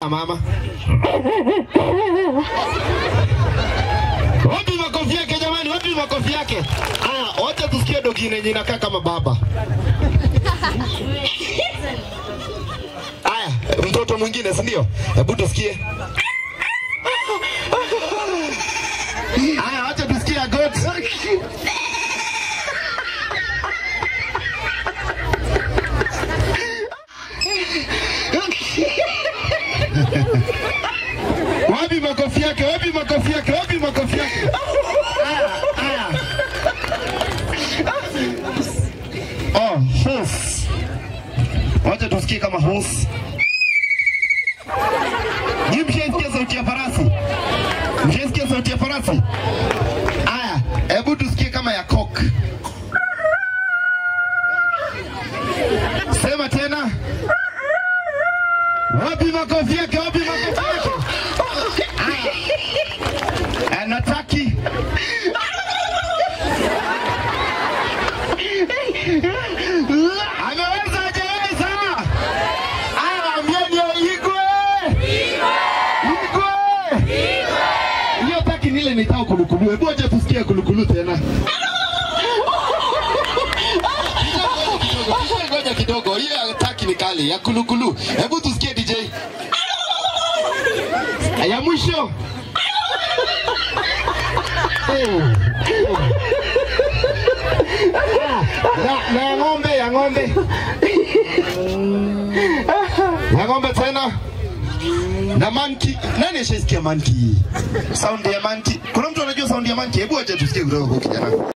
kama mama. Wapi makofi yake jamani? Wapi makofi yake? Ah, wacha tusikie dogi yenye inakaa kama baba. Aya, mtoto mwingine si ndio? Hebu tusikie. Aya, wacha tusikie goat. Wapi makofi yake? Wapi makofi yake? Wapi makofi yake? Aya, aya. Oh, horse. Wacha tusikie kama horse. Ni mshaisikia sauti ya farasi? Mshaisikia sauti ya farasi? Aya, hebu tusikie kama ya cock. Sema tena. Wapi makofi yake? Wapi makofi yake? Aya. Anataki. Ameweza hajaweza? Aya, waambieni igwe. Igwe. Hiyo taki nile nitao kulukulu. Hebu acha tusikie kulukulu tena. Ngoja, Ngoja kidogo. Hiyo ya taki ni kali ya kulukulu. Hebu tusikie DJ. Ya mwisho. Oh. Na, na ya ng'ombe, ya ng'ombe. Ya ng'ombe tena. Na manki. Nani ashaisikia manki? Sound ya manki. Kuna mtu anajua sound ya manki? Hebu acha tusikie kutoka kwa kijana.